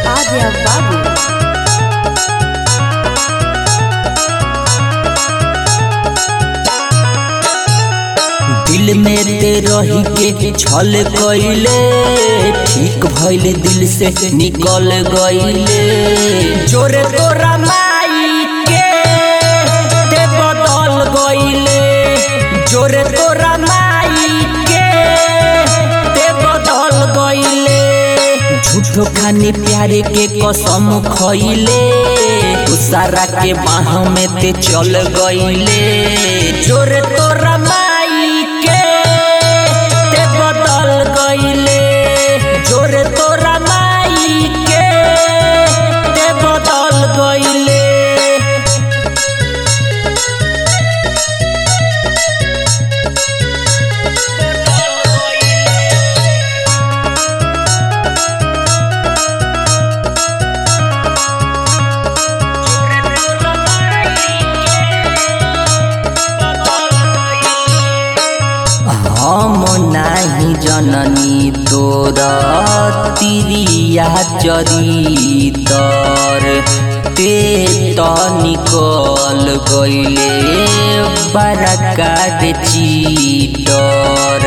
Adya Babu. दिल में ते रही के छल गईले ठीक भइल दिल से निकल गईले जोरे तोरा माई के ते बदल गईले जोरे तोरा माई के ते बदल गईले झूठो खानी प्यारे के कसम खइले सारा के बाह में ते चल गईले जोरे तोरा माई के ते बदल गईले जोरे तोरा माई के ते बदल गईले हम नाही जननी तोर तिरिया चरितर ते त निकल गईले बड़का रे चीटर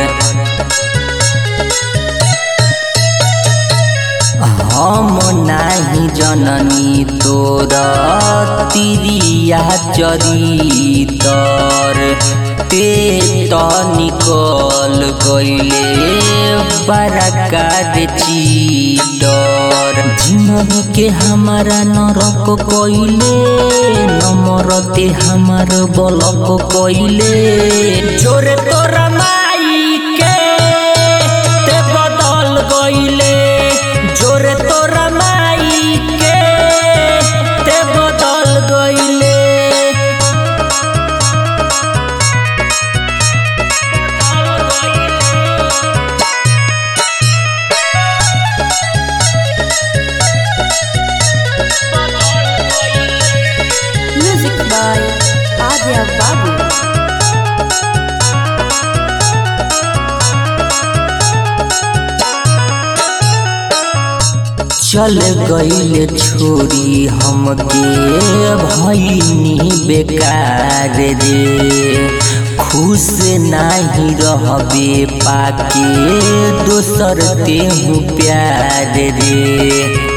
हम नाही जननी तोर तिरिया चरितर ते त निकल गईले बड़का रे चीटर जिंदगी के हमारा नरक कइले नमरते हमार बलक कइले जोरे तोरा माई के ते बदल गईले जोरे तोरा माई के ते बदल गईले Music by Adya Babu. चल गईल छोरी हमके भईनी बेकार रे खुश नाही रहबे पाके दोसर तेहू प्यार रे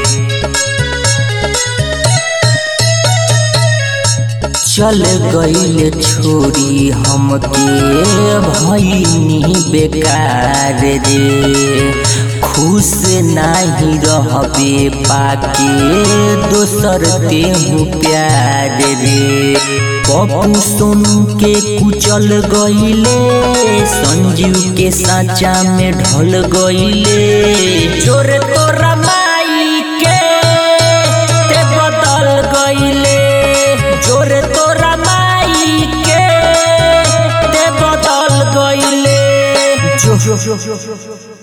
चल गईल छोरी हमके भईनी बेकार रे खुश नाही रहबे पाके दोसर तेहू प्यार रे पप्पू सोनू के कुचल गईले संजीव के साचा में ढल गईले जोरे तोरा माई के ते बदल गईले जोरे तोरा माई के ते बदल गईले जो